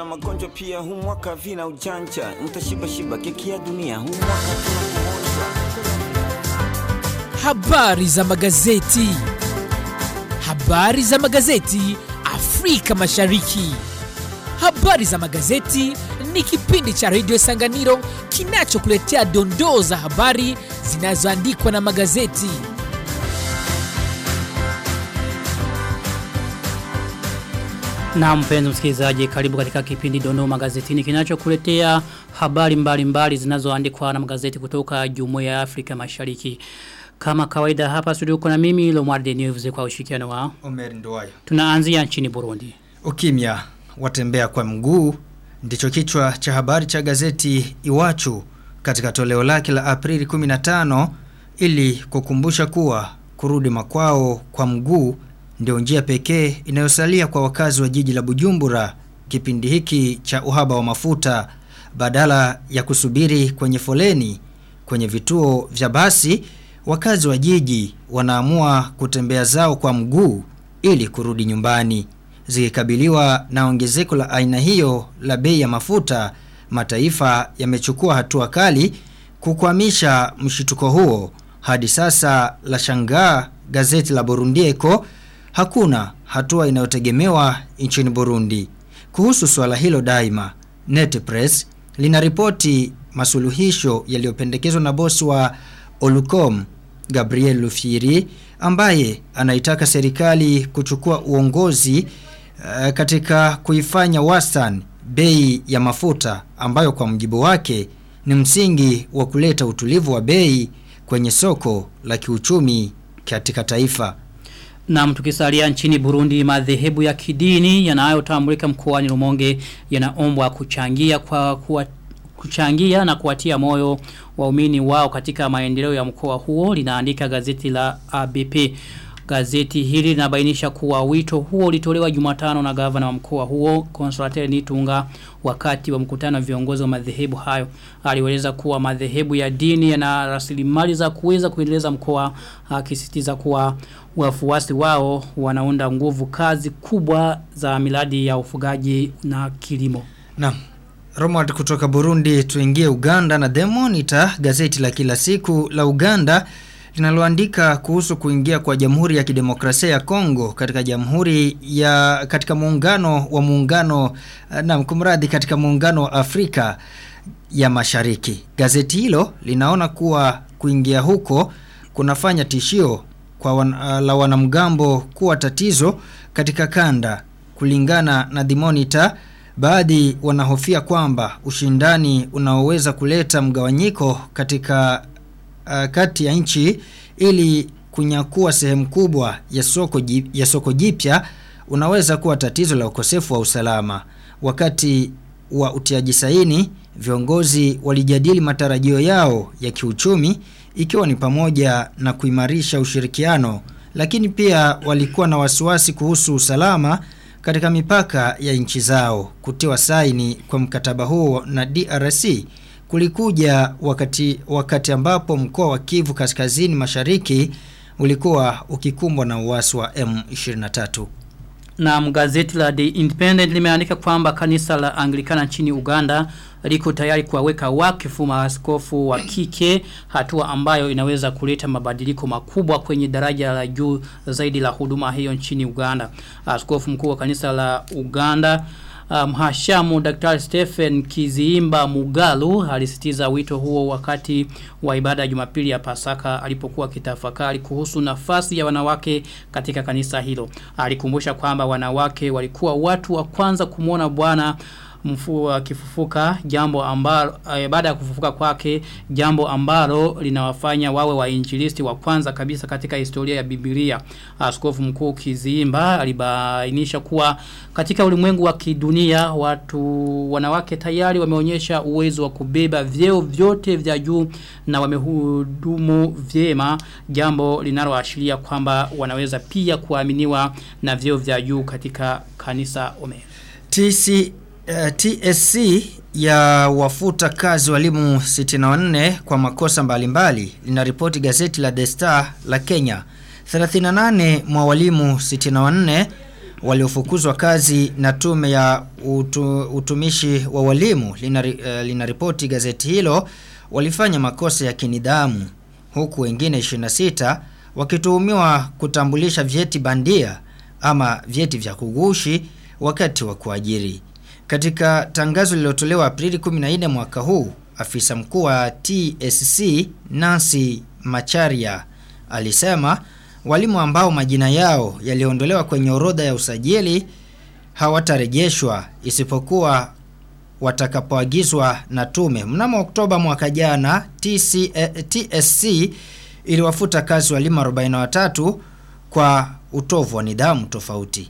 na magonjwa pia huu mwaka vina ujanja nitashiba shiba keki ya dunia huu mwaka tunakuonja Habari za magazeti. Habari za magazeti Afrika Mashariki. Habari za magazeti ni kipindi cha redio Sanganiro kinachokuletea dondoo za habari zinazoandikwa na magazeti. Na mpenzi msikilizaji karibu katika kipindi Dondoo Magazetini kinachokuletea habari mbalimbali mbali zinazoandikwa na magazeti kutoka Jumuiya ya Afrika Mashariki. Kama kawaida hapa studio kuna mimi Lomwarde News kwa ushirikiano wa Omer Nduwayo. tunaanzia nchini Burundi. Ukimya watembea kwa mguu ndicho kichwa cha habari cha gazeti Iwachu katika toleo lake la Aprili 15 ili kukumbusha kuwa kurudi makwao kwa mguu ndio njia pekee inayosalia kwa wakazi wa jiji la Bujumbura kipindi hiki cha uhaba wa mafuta badala ya kusubiri kwenye foleni kwenye vituo vya basi wakazi wa jiji wanaamua kutembea zao kwa mguu ili kurudi nyumbani zikikabiliwa na ongezeko la aina hiyo la bei ya mafuta mataifa yamechukua hatua kali kukwamisha mshituko huo hadi sasa la shangaa gazeti la Burundi Echo hakuna hatua inayotegemewa nchini Burundi kuhusu swala hilo daima Net Press linaripoti masuluhisho yaliyopendekezwa na bosi wa Olucom Gabriel Lufiri ambaye anaitaka serikali kuchukua uongozi uh, katika kuifanya wastani bei ya mafuta ambayo kwa mjibu wake ni msingi wa kuleta utulivu wa bei kwenye soko la kiuchumi katika taifa. Na tukisalia nchini Burundi madhehebu ya kidini yanayotambulika mkoani Rumonge yanaombwa kuchangia kwa kuwa kuchangia na kuwatia moyo waumini wao katika maendeleo ya mkoa huo linaandika gazeti la ABP. Gazeti hili linabainisha kuwa wito huo ulitolewa Jumatano na gavana wa mkoa huo Consolateur Nitunga wakati wa mkutano wa viongozi wa madhehebu hayo. Alieleza kuwa madhehebu ya dini yana rasilimali za kuweza kuendeleza mkoa akisisitiza kuwa wafuasi wao wanaunda nguvu kazi kubwa za miradi ya ufugaji na kilimo. Naam. Romad kutoka Burundi tuingie Uganda na The Monitor gazeti la kila siku la Uganda linaloandika kuhusu kuingia kwa Jamhuri ya Kidemokrasia ya Kongo katika Jamhuri ya katika muungano wa muungano na kumradhi katika muungano wa Afrika ya Mashariki. Gazeti hilo linaona kuwa kuingia huko kunafanya tishio kwa wan, la wanamgambo kuwa tatizo katika kanda kulingana na The Monitor Baadhi wanahofia kwamba ushindani unaoweza kuleta mgawanyiko katika uh, kati ya nchi ili kunyakua sehemu kubwa ya soko jip, ya soko jipya unaweza kuwa tatizo la ukosefu wa usalama. Wakati wa utiaji saini, viongozi walijadili matarajio yao ya kiuchumi ikiwa ni pamoja na kuimarisha ushirikiano, lakini pia walikuwa na wasiwasi kuhusu usalama katika mipaka ya nchi zao kutiwa saini kwa mkataba huo na DRC kulikuja wakati wakati ambapo mkoa wa Kivu kaskazini mashariki ulikuwa ukikumbwa na uasi wa M23 na gazeti la The Independent limeandika kwamba kanisa la Anglikana nchini Uganda liko tayari kuwaweka wakifu maaskofu wa kike hatua ambayo inaweza kuleta mabadiliko makubwa kwenye daraja la juu zaidi la huduma hiyo nchini Uganda. Askofu mkuu wa kanisa la Uganda mhashamu um, Dr. Stephen Kiziimba Mugalu alisitiza wito huo wakati wa ibada ya Jumapili ya Pasaka alipokuwa kitafakari kuhusu nafasi ya wanawake katika kanisa hilo. Alikumbusha kwamba wanawake walikuwa watu wa kwanza kumwona Bwana mfu kifufuka jambo ambalo e, baada ya kufufuka kwake jambo ambalo linawafanya wawe wainjilisti wa kwanza kabisa katika historia ya Biblia. Askofu mkuu Kizimba alibainisha kuwa katika ulimwengu wa kidunia watu wanawake tayari wameonyesha uwezo wa kubeba vyeo vyote vya juu na wamehudumu vyema jambo linaloashiria kwamba wanaweza pia kuaminiwa na vyeo vya juu katika kanisa Omer. TC Uh, TSC ya wafuta kazi walimu 64 kwa makosa mbalimbali linaripoti gazeti la The Star la Kenya. 38 mwa walimu 64 waliofukuzwa kazi na tume ya utu, utumishi wa walimu linaripoti lina ripoti gazeti hilo walifanya makosa ya kinidhamu huku wengine 26 wakituhumiwa kutambulisha vyeti bandia ama vyeti vya kugushi wakati wa kuajiri. Katika tangazo lililotolewa Aprili 14 mwaka huu, afisa mkuu wa TSC Nancy Macharia alisema walimu ambao majina yao yaliondolewa kwenye orodha ya usajili hawatarejeshwa isipokuwa watakapoagizwa na tume. Mnamo Oktoba mwaka jana TC, eh, TSC iliwafuta kazi walimu 43 kwa utovu wa nidhamu tofauti.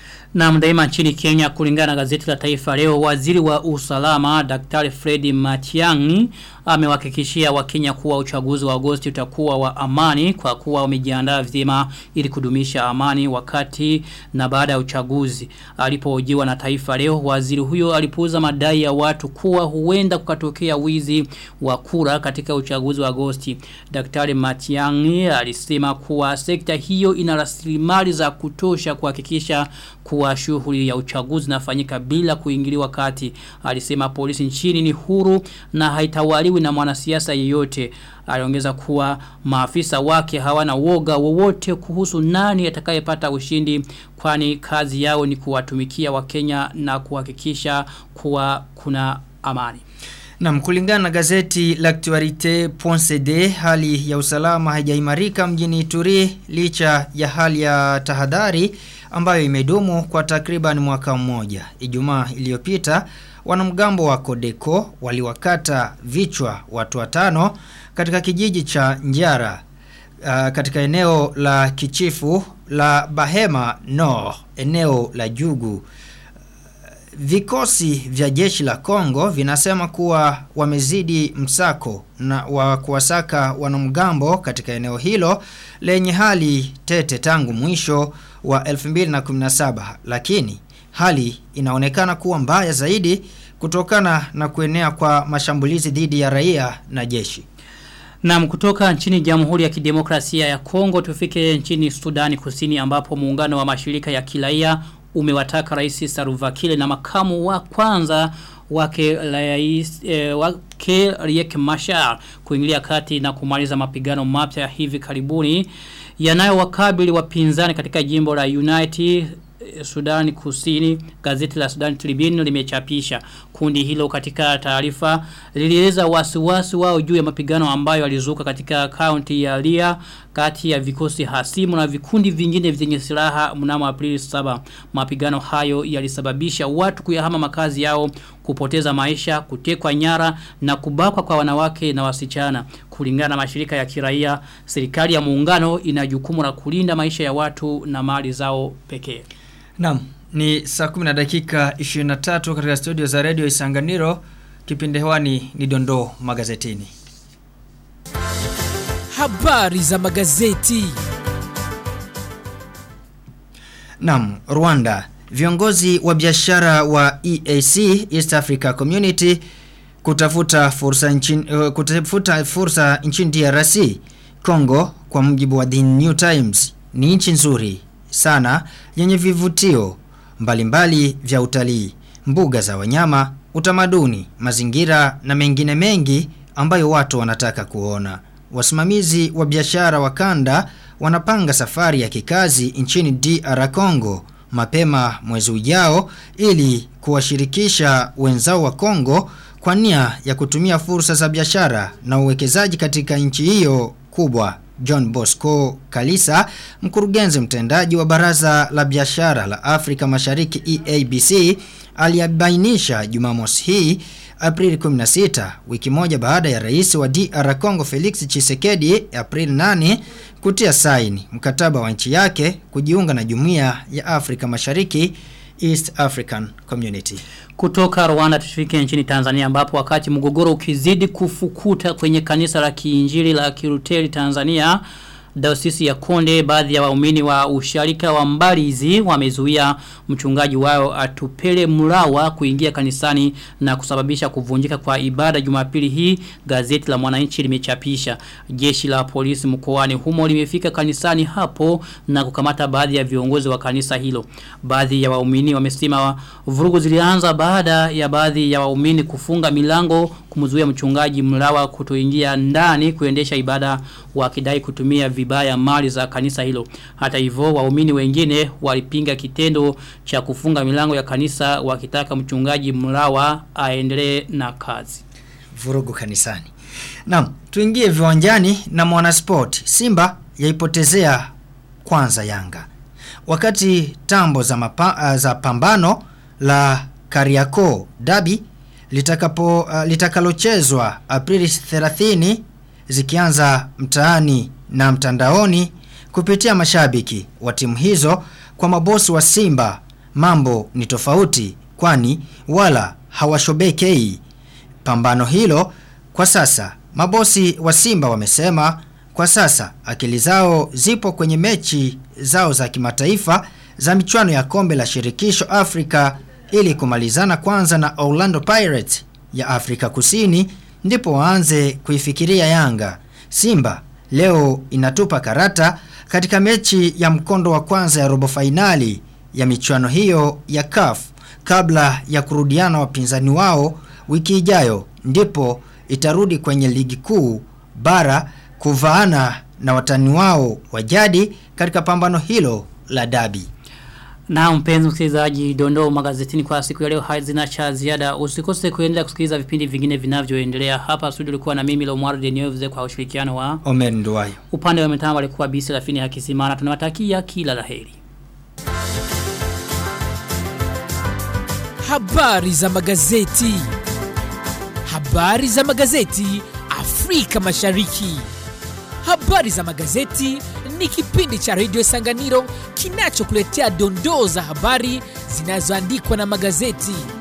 Na mdaima nchini Kenya kulingana na gazeti la taifa leo waziri wa usalama Daktari Fred Matiang'i amewahakikishia wakenya kuwa uchaguzi wa Agosti utakuwa wa amani kwa kuwa wamejiandaa vyema ili kudumisha amani wakati na baada ya uchaguzi. Alipohojiwa na taifa leo waziri huyo alipuuza madai ya watu kuwa huenda kukatokea wizi wa kura katika uchaguzi wa Agosti. Daktari Matiang'i alisema kuwa sekta hiyo ina rasilimali za kutosha kuhakikisha kuwa shughuli ya uchaguzi inafanyika bila kuingiliwa kati. Alisema polisi nchini ni huru na haitawaliwi na mwanasiasa yeyote. Aliongeza kuwa maafisa wake hawana woga wowote kuhusu nani atakayepata ushindi kwani kazi yao ni kuwatumikia wakenya na kuhakikisha kuwa kuna amani. Na kulingana na gazeti L'actualité.cd hali ya usalama haijaimarika mjini Ituri licha ya hali ya tahadhari ambayo imedumu kwa takriban mwaka mmoja. Ijumaa iliyopita wanamgambo wa Kodeko waliwakata vichwa watu watano katika kijiji cha Njara uh, katika eneo la kichifu la Bahema Nord, eneo la Jugu. Vikosi vya jeshi la Kongo vinasema kuwa wamezidi msako na wa kuwasaka wanamgambo katika eneo hilo lenye hali tete tangu mwisho wa 2017 lakini hali inaonekana kuwa mbaya zaidi kutokana na kuenea kwa mashambulizi dhidi ya raia na jeshi. Na kutoka nchini Jamhuri ya Kidemokrasia ya Kongo tufike nchini Sudani Kusini ambapo muungano wa mashirika ya kiraia umewataka rais Saruvakile na makamu wa kwanza wake rais e, wake Riek Machar kuingilia kati na kumaliza mapigano mapya hivi karibuni yanayowakabili wapinzani katika jimbo la United Sudani Kusini gazeti la Sudan Tribune limechapisha kundi hilo katika taarifa lilieleza wasiwasi wao juu ya mapigano ambayo yalizuka katika kaunti ya Lia kati ya vikosi hasimu na vikundi vingine vyenye silaha mnamo Aprili 7 mapigano hayo yalisababisha watu kuyahama makazi yao kupoteza maisha kutekwa nyara na kubakwa kwa wanawake na wasichana kulingana na mashirika ya kiraia serikali ya muungano ina jukumu la kulinda maisha ya watu na mali zao pekee Naam, ni saa 10 na dakika 23 katika studio za Radio Isanganiro. Kipindi hewani ni dondoo magazetini. Habari za magazeti. Naam, Rwanda. Viongozi wa biashara wa EAC East Africa Community kutafuta fursa nchini uh, kutafuta fursa nchini DRC Congo kwa mujibu wa The New Times ni nchi nzuri sana yenye vivutio mbalimbali vya utalii, mbuga za wanyama, utamaduni, mazingira na mengine mengi ambayo watu wanataka kuona. Wasimamizi wa biashara wa kanda wanapanga safari ya kikazi nchini DR Congo mapema mwezi ujao ili kuwashirikisha wenzao wa Congo kwa nia ya kutumia fursa za biashara na uwekezaji katika nchi hiyo kubwa. John Bosco Kalisa, mkurugenzi mtendaji wa Baraza la Biashara la Afrika Mashariki EABC, aliyabainisha Jumamosi hii Aprili 16 wiki moja baada ya rais wa DR Congo Felix Tshisekedi Aprili 8 kutia saini mkataba wa nchi yake kujiunga na Jumuiya ya Afrika Mashariki East African Community. Kutoka Rwanda tufike nchini Tanzania ambapo wakati mgogoro ukizidi kufukuta kwenye kanisa la kiinjili la Kiruteli Tanzania Dayosisi ya Konde baadhi ya waumini wa usharika wa Mbalizi wamezuia mchungaji wao atupele mulawa kuingia kanisani na kusababisha kuvunjika kwa ibada Jumapili hii gazeti la Mwananchi limechapisha jeshi la polisi mkoani humo limefika kanisani hapo na kukamata baadhi ya viongozi wa kanisa hilo baadhi ya waumini wamesema vurugu zilianza baada ya baadhi ya waumini kufunga milango kumzuia mchungaji mlawa kutoingia ndani kuendesha ibada wakidai kutumia vibaya mali za kanisa hilo. Hata hivyo waumini wengine walipinga kitendo cha kufunga milango ya kanisa wakitaka mchungaji mlawa aendelee na kazi. vurugu kanisani. Naam, tuingie viwanjani na mwanasport. Simba yaipotezea kwanza Yanga. Wakati tambo za, mapa, za pambano la Kariakoo Dabi litakapo uh, litakalochezwa Aprili 30 zikianza mtaani na mtandaoni kupitia mashabiki wa timu hizo kwa mabosi wa Simba mambo ni tofauti kwani wala hawashobekei pambano hilo kwa sasa mabosi wa Simba wamesema kwa sasa akili zao zipo kwenye mechi zao za kimataifa za michuano ya kombe la shirikisho Afrika ili kumalizana kwanza na Orlando Pirates ya Afrika Kusini ndipo waanze kuifikiria Yanga. Simba leo inatupa karata katika mechi ya mkondo wa kwanza ya robo fainali ya michuano hiyo ya CAF kabla ya kurudiana wapinzani wao wiki ijayo ndipo itarudi kwenye ligi kuu bara kuvaana na watani wao wa jadi katika pambano hilo la dabi. Na mpenzi msikilizaji dondoo magazetini kwa siku ya leo hazina cha ziada. Usikose kuendelea kusikiliza vipindi vingine vinavyoendelea. Hapa studio ulikuwa na mimi Lomar Deneuve kwa ushirikiano wa Omer Nduwayo. upande wa mitambo alikuwa Bisi Rafini Hakisimana. Tunawatakia kila laheri. Habari za magazeti. Habari za magazeti Afrika Mashariki. Habari za magazeti ni kipindi cha redio Sanganiro kinachokuletea dondoo za habari zinazoandikwa na magazeti.